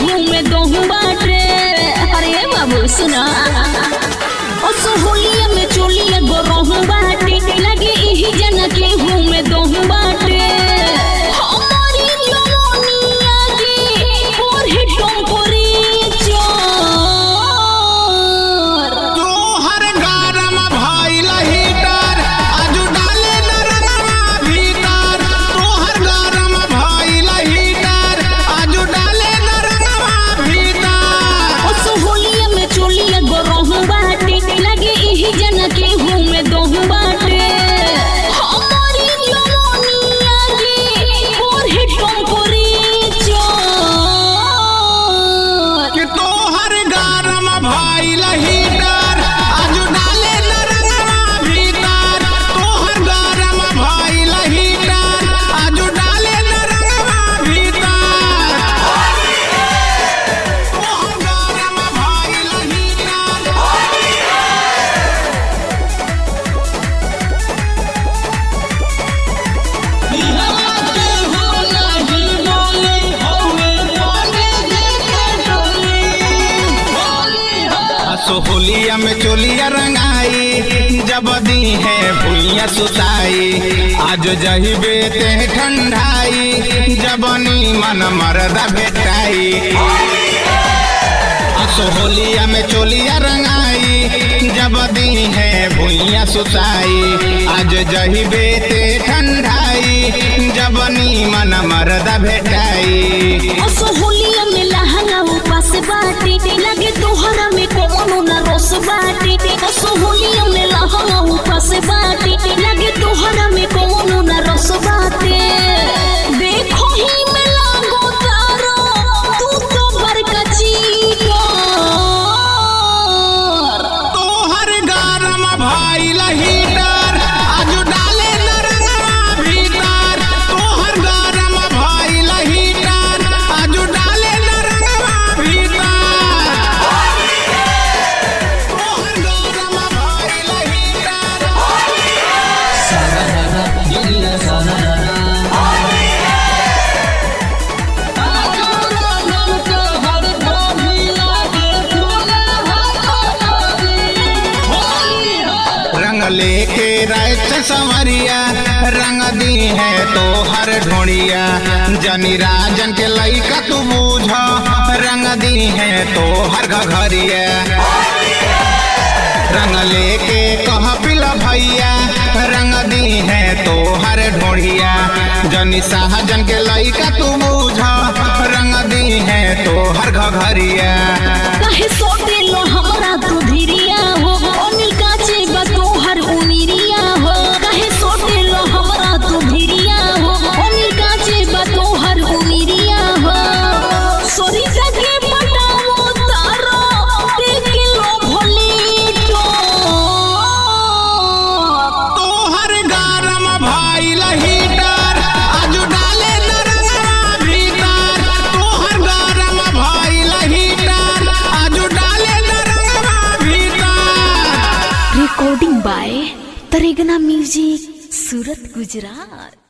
घूमे दोहू बाटे अरे बाबू सुना ओ सोहोलिया में चोलिया गोरोहू बाटे लगे इही जन के घूमे दोहू बाटे हमारी जवानिया के पोरे टोंकोरी चोर तोहर गरम भइल हीटर आजू डाले नरनवा भीतर तोहर गरम भइल हीटर आजू डाले नरनवा भीतर ओ सोहोलिया में चोलिया गोरोहू बाटे लगे इही जन के घूमे दोहू बाटे हमारी जवानिया के पोरे टोंकोरी चोर कि तोहर गरम भइल हीटर आजू डाले नरनवा भीतर तोहर गरम भइल हीटर आजू डाले नरनवा भीतर तोहर गरम भइल हीटर सोहोलिया में चोलिया रंगाई जब दी है भूलिया सुताई आज जहिबे ते ठंडाई जब मन मरदा भेटाई सोहोलिया में चोलिया रंगाई जब दी है भूलिया सुताई आज जहिबे ते ठंडाई जब मन मरदा भेटाई ओ सोहोलिया में लहंगा उपास बाटे लगे तोहरा में कोनो न रोस बाटे ओ सोहोलिया में लहंगा उपास बाटे लगे तोहरा में कोनो न रोस बाटे देखो ही में लागो तारो तू तो बड़का चीटर तोहर गरम भइल हीटर आजू डाले नरनवा भीतर तोहर गरम भइल हीटर आजू डाले नरनवा भीतर तोहर गरम भइल हीटर रंग लेके रात संवरिया रंग दी है तो हर ढोड़िया जनी राजन के लइका तू बूझ रंग दी है तो हर घरिया रंग लेके कह पिला भैया रंग दी है तो हर ढोड़िया जनी शाहजन के लइका तू बूझ रंग दी है तो हर घरिया काहे सोटे लो हमरा तू धीरिया हो अनिल काचे बा तोहर उमिरिया हो काहे सोटे लो हमरा तू धीरिया हो अनिल काचे बा तोहर उमिरिया हो सोरी जगे पटावो तारो देख लो भोली तो तोहर गरम भइल हीटर आजू डाले नरनवा भीतर तोहर गरम भइल हीटर आजू डाले नरनवा भीतर recording by Taregna music Surat Gujarat